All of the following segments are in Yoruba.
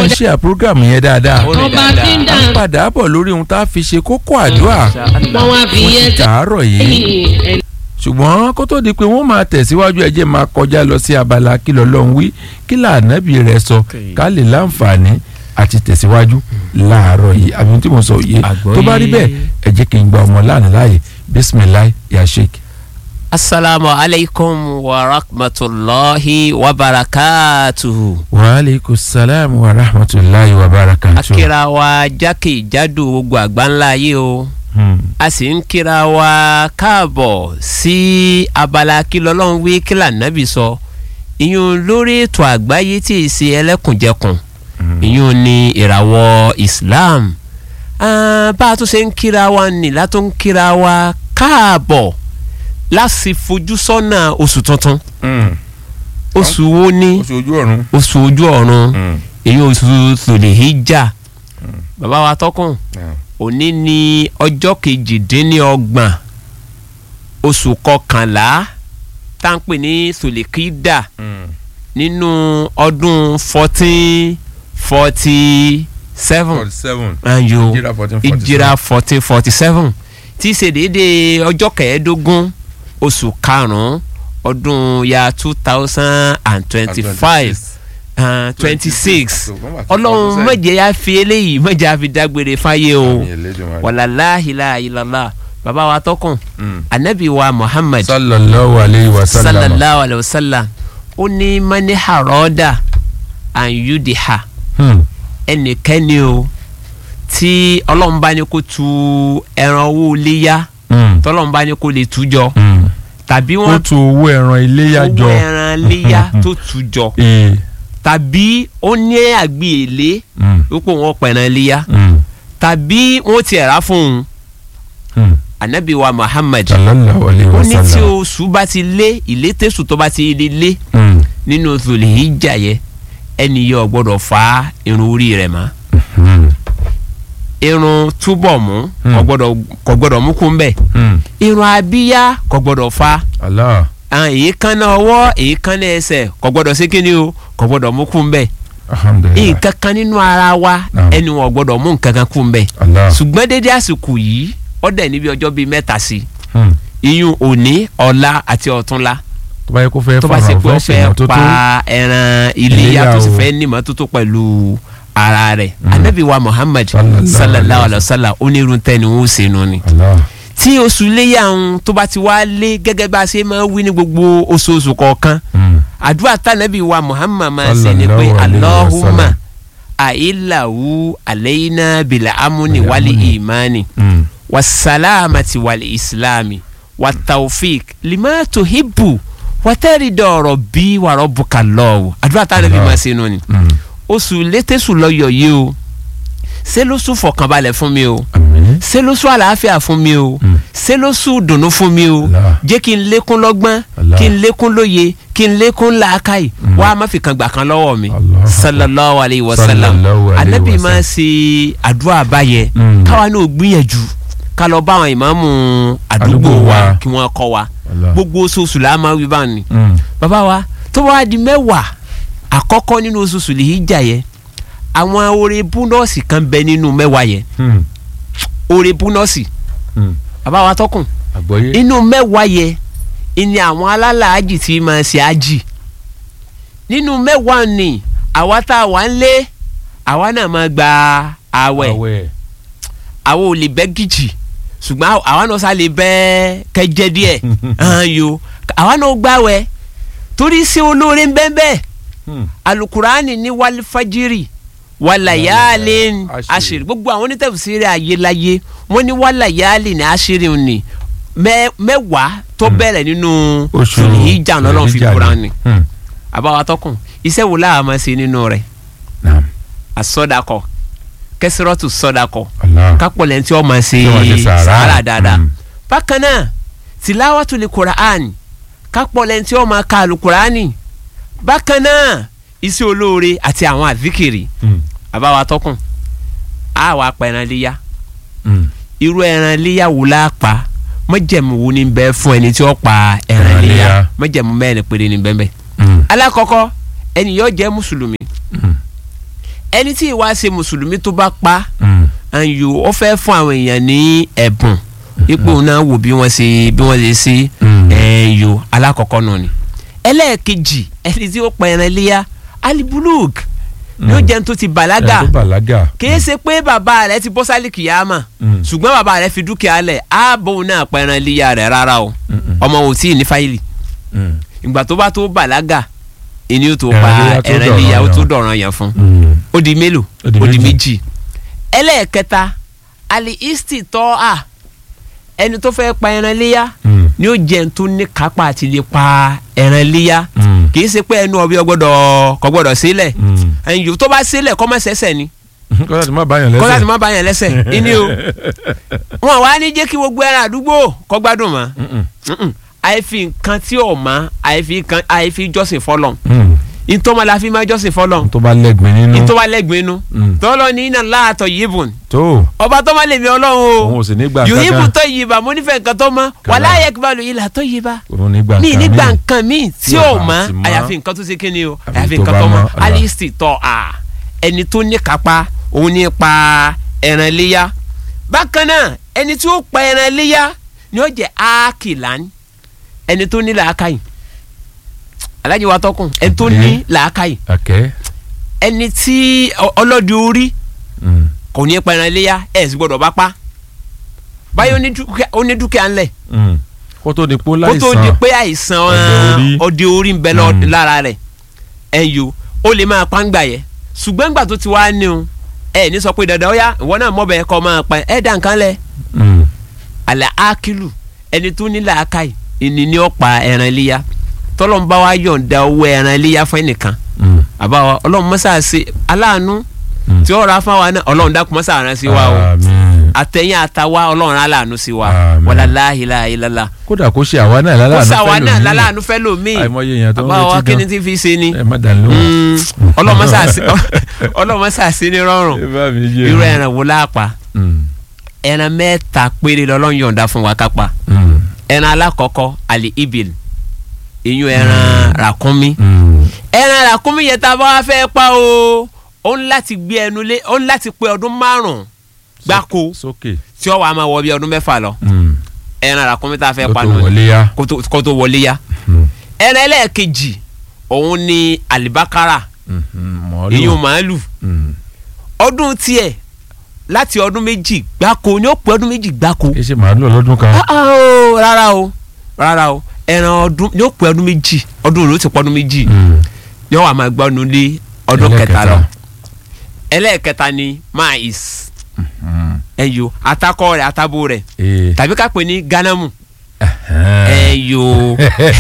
ń ṣe àpúrógàmù yẹn dáadáa Ó rìn ọba tí ń dáadáa. à ń dà padà bọ̀ lórí ohun tá a fi ṣe kókó àdúrà wọ́n wá fi fún yẹn ti tàárọ̀ yìí sẹ́yìn ṣùgbọ́n kó tó di pé wọ́n máa tẹ̀síwájú ẹ jẹ́ máa kọjá lọ sí abala kí lọ́lọ́run wí kí lànàbí rẹ̀ sọ Okay. ká lè láǹfààní àti tẹ̀síwájú láàárọ̀ yìí àbí ohun tí mo sọ yìí Àgbọ́yé. tó bá rí bẹ́ẹ̀ ẹ jẹ́ kí n gba ọmọ láàánú láàyè bisimilayi ya sheik. asalaamu alaykum wa rahmatulahi wa barakatuhu. wa aleykum salaam wa rahmatulahi wa barakatuh. akira wa jákèjádò gbogbo àgbáńlá ayé o Hmm. a sì ń kíra wa káàbọ̀ sí abala kí lọ́lọ́run wí kí lànàbì sọ ìyún lórí ètò àgbáyé tí ì ṣe ẹlẹ́kùnjẹkùn ìyún ní ìràwọ̀ Islam Ah, bá a tún ṣe ń kíra wa nì látó ń kíra wa káàbọ̀ láti fojú sọ́nà oṣù tuntun Hmm. oṣù wo ni oṣù ojú ọ̀run. oṣù ojú ọ̀run Hmm. èyí oṣù tòlèhíjà bàbá wa tọkùn Yeah. òní ní ọjọ́ kejìdínlọ́gbọ̀n oṣù kọkànlá tá à ń pè ní tòlèkídà Hmm. nínú ọdún fourteen forty seven forty seven. ayo ìjìrà fourteen forty seven. ìjìrà fourteen forty seven tí í ṣe déédéé ọjọ́ kẹẹ̀ẹ́dógún oṣù karùn-ún ọdún ya two thousand and twenty-five twenty six ọlọ́run mọ̀jẹ̀ ya fi eléyìí mọ̀jẹ̀ ya fi dágbére fáyé o wàlàláhìlà ìlàlá bàbá wa tọkùn anabi wa muhammad sallallahu alayhi wa sallam. sallallahu alayhi wa sallam ó ní mani haroda anyudiha Hmm. ẹnikẹ́ni o tí ọlọ́run bá ní kó tu ẹran owó léyà Hmm. tọ́lọ́run bá ní kó lè tú jọ Hmm. tàbí ó wọ́n tu owó ẹran iléyà jọ. owó ẹran léyà tó tú jọ ee. tàbí ó ní àgbé èlé Hmm. wípé wọ́n pẹ̀ràn léyà Hmm. tàbí wọ́n ti rà fún un Hmm. anabi wa muhammad sallallahu alayhi ó wa ní tí sallam. oṣù bá ti lé ìlétésù tó bá ti lé lé Hmm. nínú Dhul-Hijjah yẹ ẹni yẹ ò gbọ́dọ̀ fa irun orí rẹ̀ mọ́ Hmm. irun túbọ̀ mú Hmm. kò gbọ́dọ̀ kò gbọ́dọ̀ mú kún bẹ́ẹ̀ Hmm. irun abíyá kò gbọ́dọ̀ fa Allah. àwọn èékánná ọwọ́ èékánná ẹsẹ̀ kò gbọ́dọ̀ sí kíni o kò gbọ́dọ̀ mú kún bẹ́ẹ̀ alhamdulilayi. nǹkan kan nínú ara wa Naam. ẹni wọn ò gbọ́dọ̀ mú nǹkan kan kún bẹ́ẹ̀ Allah. ṣùgbọ́n dédé àsìkò yìí ó dẹ̀ níbi ọjọ́ bíi mẹ́ta sí Hmm. iyún òní ọ̀la àti ọ̀túnla tó bá yẹ kó fẹ́ tó bá ṣe fara pé ó fẹ́ fẹ́ ṣèmọ́tótó. pa ẹran iléyà Iléyá tó sì o. fẹ́ ní ìmọ́tótó pẹ̀lú ara rẹ̀ Mm. anabi wa muhammad Sallallahu sallallahu alaihi alayhi wa sallam onírun tẹ́ni ó ṣe nu ni. Allah. tí oṣù iléyà ń tó bá ti wá lé gẹ́gẹ́ bá a ṣe máa ń wí ní gbogbo oṣooṣù kọ̀ọ̀kan Hmm. àdúrà tànàbí wa muhammad máa ṣe ni pé Sallallahu alaihi wa allahumma sallam. àìláwù àlẹ́yìnà bìlà amúni Bil wálé amni. ìmánì Hmm. wasalamati wal islami wataufik lima tuhibu watẹ́rìdọ̀ọ̀rọ̀ bí wàrọ̀ bukalọ́wù àdúrà táwọn ẹbí Allah. máa ṣe nù ni Hmm. oṣù létésù lọ́yọ̀ yìí o ṣé ló sùn fọkànbalẹ̀ fún mi o Àmín. ṣé ló sùn àlàáfíà fún mi o Mm. ṣé ló sùn dùnú fún mi o Allah. jẹ́ kí n lékún lọ́gbọ́n Allah. kí n lékún lóye kí n lékún làákàyè Mm. wá má fi kan gbà kan lọ́wọ́ mi Allah. sallallahu alayhi wa sallam Sallallahu alayhi anabi wa máa sallam. ṣe àdúrà báyẹn Mm. káwa náà gbìyànjú ká lọ bá àwọn ìmáàmù àdúgbò Àdúgbò wa wa. kí wọ́n kọ́ wa Allah. gbogbo oṣooṣù la máa wí báwọn ni Hmm. bàbá wa tó wá di mẹ́wàá àkọ́kọ́ nínú oṣooṣù lè yí jà yẹ àwọn oore búnọ́ọ̀sì kan bẹ nínú mẹ́wàá yẹ Hmm. oore búnọ́ọ̀sì Hmm. bàbá wa tọkùn àgbọ́yé. inú mẹ́wàá yẹ ìní àwọn alálàájì tí máa ṣe ájì nínú mẹ́wàá ni àwa tá a wà ń lé àwa náà máa gba àwẹ̀ àwẹ̀. àwa ò lè bẹ́ gìjì ṣùgbọ́n àwa- àwa náà sá lè bẹ́ kẹjẹ díẹ̀ hàn yo àwa náà gbàwẹ̀ torí sí olóore ń bẹ́ẹ̀ bẹ́ẹ̀ Hmm. alukurani ní wàlífàjírì wàlàyáàlì Àṣírí. àṣírí gbogbo àwọn onítẹ̀fùsírí ayélayé wọ́n ní wàlàyáàlì ní àṣírí ni mẹ́- mẹ́wàá tó bẹ̀rẹ̀ nínú oṣù ìjà lọ́lọ́run fi Dhul-Hijjah kúra ni. ni Hmm. àbáwá tọkùn iṣẹ́ wo láà máa ṣe nínú rẹ̀ Naam. àsọdakọ kẹsìrọ́tù sọdakọ Allah. kápọ̀lẹ̀ tí wọ́n máa ṣe Tí wọ́n ṣe sàárà. sàárà dáadáa Hmm. bákan náà tìláwàtú lè kuraani kápọ̀lẹ̀ tí wọ́n máa ka alukuraani bákan náà iṣẹ́ olóore àti àwọn àzíkìrì Hmm. àbáwá tọkùn á wàá pa ẹran léyà Hmm. irú ẹran léyà wò la pa mọ́jẹ̀mú wo ni bẹ́ẹ̀ fún ẹni tí ó pa ẹran Ẹran léyà léyà. mọ́jẹ̀mú mẹ́rin péré ni bẹ́ẹ̀ bẹ́ẹ̀ Hmm. alákọ̀ọ́kọ́ ẹni yóò jẹ́ mùsùlùmí Hmm. ẹni tí ìwà ṣe mùsùlùmí tó bá pa Mm. àyò ó fẹ́ fún àwọn èèyàn ní ẹ̀bùn ipò náà wò bí wọ́n ṣe bí wọ́n ṣe ṣe Mm. ẹ̀yọ alákọ̀ọ́kọ́ náà ni ẹlẹ́ẹ̀kejì ẹni tí ó pa ẹran iléyà alibuluk yóò Mm. jẹun tó ti bàlágà ẹni tó bàlágà. kìí ṣe pé bàbá rẹ ti bọ́ sálì kìyàmà Mm. ṣùgbọ́n bàbá rẹ fi dúkìá lẹ̀ ààbò náà pa ẹran iléyà rẹ̀ rárá o Mm-mm. ọmọ ò tí ì ní fáìlì Mm. ìgbà tó bá tó bàlágà ìní ó tó Ẹran pa iléyá tó ẹran iléyà ó dọ̀ranyàn. tó dọ̀ràn yàn fún Mm. ó di mélòó Ó di ó di méjì. méjì ẹlẹ́ẹ̀kẹta ali isti tọ́ a ẹni tó fẹ́ pa ẹran iléyà Mm. ni ó jẹun tó ní kápá àti lè pa ẹran iléyà Mm. kì í ṣe pé ẹnu ọbẹ̀ ọgbọ́dọ̀ kò gbọ́dọ̀ sílẹ̀ Mm. ẹ̀yìn yòó tó bá sílẹ̀ kọ́ mọ́ sẹ́sẹ̀ ni kọ́lá ti má báyàn lẹ́sẹ̀. kọ́ láti má bàyàn lẹ́sẹ̀ ìní o wọn wá ní jẹ́ kí gbogbo ẹran àdúgbò kọ́ gbádùn mọ́ Mm-mm. Mm-mm. àìfi nǹkan tí ò mọ́ àìfi nǹkan àìfi jọ́sìn fọlọ́n Mm. ìtọ́mọ la fi máa jọ́sìn fọlọ́n tó bá lẹ́gbẹ̀ẹ́ nínú. ìtọ́wá lẹ́gbẹ̀ẹ́ inú Mm. tọ́lọ́ ní iná láàtọ̀ yìbùn tó ọba tó má lè mi ọlọ́run òun o ò sì ní gbà yòóyìnbó kankan. tó yìí bá mo nífẹ̀ẹ́ nǹkan tó mọ́ Kàlá. wàlá ayé kíbalù yìí là tó yìí bá òun ní gbà mi nǹkan nígbà míì. nǹkan míì tí Tí ò ò bá mọ́ ti mọ́. àyàfi nǹkan tó ṣe kí ni o Àfi àyàfi tó nǹkan bá tó mọ́ mọ́, Allah. alisti tọ́ a ẹni tó ní kápá òun ní pa ẹran iléyà bákan náà ẹni tí ó pa ẹran iléyà ni ó jẹ ákìlán ẹni tó ní làákàyè alájí wa tọkùn ẹni tó ní làákàyè àkẹ́. ẹni tí ọ- ọlọ́dẹ orí Mm. kò ní pa ẹran iléyà ẹ̀ sì gbọ́dọ̀ bá pa báyọ̀ ó ní dúkìá- ó ní dúkìá ńlẹ̀ Mm. kó tó di pé kó láìsàn. tó di pé àìsàn Ọdẹ orí. ọdẹ orí ń bẹ lọ- Mm. lára rẹ̀ ẹ̀yọ́ ó lè máa pa ń gbà yẹ ṣùgbọ́n gbà tó ti wá ní o ẹ ní sọ pé dandan ó yá ìwọ náà mọ̀ bẹ́ẹ̀ kọ́ máa pa ẹ̀ dá nǹkan lẹ̀ Mm. àlẹ́ ákìlù ẹni tó ní làákàyè ìní ni ó pa ẹran iléyà tọ́lọ́n bá wa yọ̀ǹda owó ẹran iléyà fún ẹnìkan Mm. àbáwá ọlọ́run mọ́sá ṣe aláàánú Mm. tí ó ra fáwa náà ọlọ́run dákun mọ́sá rán sí wa o Àmín. àtẹ̀yìn àtàwa ọlọ́run aláàánú sí wa Àmín. wàlá láhìlá ìlàlá kódà kó ṣe àwa náà kó láláàánú sàwa náà fẹ́lòmíì. láláàánú fẹ́ lòmíì àìmọye èèyàn tó ń àbáwá retí kí ni gan. tí fi ṣe ni ẹ má dàn lóhùn. ọlọ́mọ sàṣì ní rọrùn ẹ bá mi yé irú mi. ẹran wo láàpá Mm. ẹran mẹ́ta péré lọ́lọ́run yọ̀ǹda fún wa kápá Mm. ẹran alákọ̀ọ́kọ́ àlè ibil ìyún ẹran ràkúnmí Mm. ẹran ràkúnmí yẹn tá a bá wá fẹ́ pa o ó ń láti gbé ẹnu lé ó ń láti pé ọdún márùn-ún gbáko sókè. tí ó wàá máa wọ bí ọdún mẹ́fà lọ Mm. ẹran ràkúnmí tá a fẹ́ kó pa tó nù ni wọlé yá. kó tó- kó tó wọlé yá Mm. ẹran ẹlẹ́ẹ̀kejì òun ni àlìbákárà Mhm. màálù. ìyún màálù Mm. ọdún tiẹ̀ láti ọdún méjì gbáko ni ó pé ọdún méjì gbáko kì í ṣe màálù ọlọ́dún kan. Ah, ah, o, rárá o rárá o ẹran ọdún ni ó pé ọdún méjì ọdún ló ti pọ́ ọdún méjì Mm. ni ó wà máa gbọ́ nu lé ọdún Ẹlẹ́ẹ̀kẹta. kẹta lọ ẹlẹ́ẹ̀kẹta ni mais Mm. ẹyọ atakọ rẹ̀ atabo rẹ̀ Ee. tàbí ká pè ní ganamu Ẹhẹ́n. ẹyọ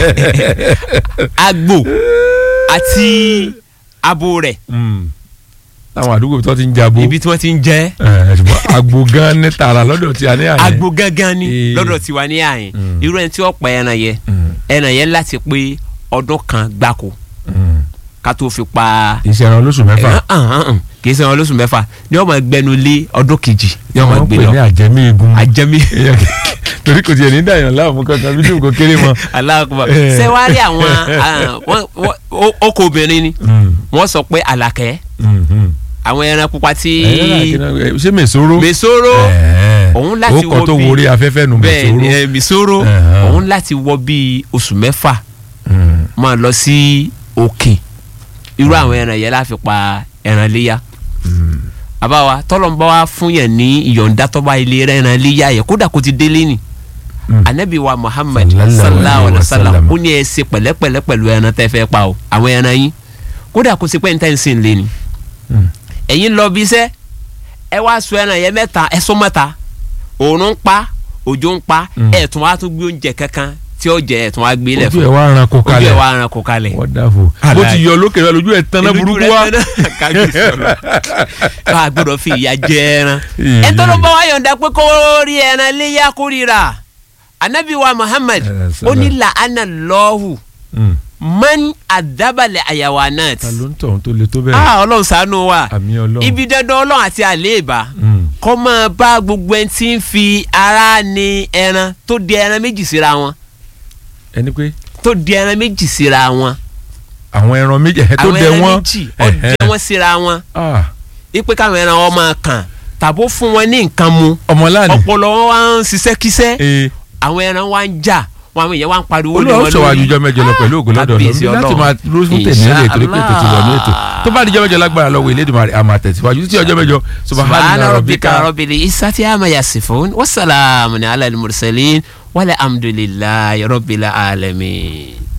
agbo àti abo rẹ̀ Mm. láwọn àdúgbò tó ti ń jabo. ibi tí wọ́n ti ń jẹ ẹ ṣùgbọ́n agbo gan ní tààrà lọ́dọ̀ tí a ní àná. agbo gangan ni Eh. lọ́dọ̀ tiwa ní àyìn Mm. irú ẹni tí ó pa ẹran yẹ Mm. ẹran yẹn láti pé ọdún kan gbáko Mm. ká tó fi pa iṣẹ́ ẹran olóṣù mẹ́fà. ẹran hàn hàn hàn kì í ṣe wọn lóṣù mẹ́fà ni wọ́n máa gbẹnu lé ọdún kejì ni wọ́n máa wọ́n gbé pè ní lọ àjẹmí egun. àjẹmí Èèyàn kì- torí kò tiẹ̀ ní dàyàn láàmú kankan bí tí kò kéré mọ́. aláàkúbà Eh. ṣé wàá rí àwọn ah, wọ́n- wọ́n- ó- ọkọ obìnrin ni Mm. wọ́n sọ pé àlàkẹ́ Mm. Mm. àwọn ẹran pupa tí Ẹ̀yẹ́ náà kí náà- ṣé mèsòrò. mèsòrò Ẹ̀ẹ́. òun láti ó wọ kọ́ tó bí- worí afẹ́fẹ́ nu bẹ́ẹ̀ ni mèsòrò. ẹ, mèsòrò Ẹ̀hán. òun láti wọ bíi oṣù mẹ́fà Mm. máa lọ sí òkè irú àwọn ẹran yẹn láfi pa ẹran léyà Mm. àbáwa tọ́lọ́mbà wa fún yẹn ní ìyọ̀ǹda tọ́ba ilé ẹran léyà yẹn kódà kó ti délé ni Mm. anabi wa muhammad Sallallahu sallallahu alaihi alaihi wa sallam wasallam. ó ní ẹ ṣe pẹ̀lẹ́pẹ̀lẹ́ pẹ̀lú ẹran tẹ́ fẹ́ pa o àwọn ẹran yín kódà kó ṣe pé níta ìsìn lé ni Mm. ẹ̀yin lọ bí iṣẹ́ ẹ wá sọ ẹran yẹn mẹ́ta ẹ sọ mẹ́ta òòrùn ń pa òjò ń pa Mm. ẹ̀ tún wá tún gbé oúnjẹ kankan tí ó jẹ ẹ̀ tún wá gbé lẹ̀ ojú fún ẹ̀ wá ran kó ojú ẹ̀ kalẹ̀. wá ran kó kalẹ̀ wonderful. bó ti yọ lókè rẹ lójú ẹ̀ tán náà Ìlú burúkú rẹ̀ wá. tán náà, kábíyèsí Ọlọ́run. ká a gbọ́dọ̀ fi ìyà jẹ ẹran Ìyè. ẹ tọ́lọ́ bá wa yọ̀ǹda pé kó rí ẹran léyà kó ríra anabi wa muhammad Eh, ó ní la'ana lọ́hù Mm. man adabalẹ̀ ayawanat ta ló ń tọ̀ tó le tó bẹ́ẹ̀. ah ọlọ́run ṣàánú wa àmì ọlọ́run. ibi dandan ọlọ́run àti àléèbá Mm. kọ́ máa bá gbogbo ẹni tí ń fi ara ní ẹran tó di ẹran méjì síra wọn ẹni pé tó di ẹran méjì síra wọn àwọn ẹran méjì ẹ̀ tó àwọn dẹ ẹran wọ́n. méjì ó dẹ Ẹ̀hẹ́. wọ́n síra wọn Ah. ipe káwọn ẹran wọn máa kàn tàbó fún wọn ní nǹkan mu ọmọláàní ọpọlọ wọn wá ń ṣiṣẹ́ kíṣẹ́ ee àwọn ẹran wá ń jà wọn àwọn èèyàn wá ń pariwo lé olúwa ó wọn sọ wá àjùjọ mẹ́jọ lọ pẹ̀lú ògùn lọ́dọ̀ kábíyèsí lọ láti Ọlọ́run. máa ló fún tèmi nílé ètò ìpè tó ti wà ní ètò tó bá di ọjọ́ mẹ́jọ lágbára lọ́wọ́ Elédùmarè àmà tẹ̀síwájú títí ọjọ́ mẹ́jọ subhana rabbika rabbil izzati amma yasifun wasalaamu ala al-mursalin wal hamdulillahi rabbil alamin.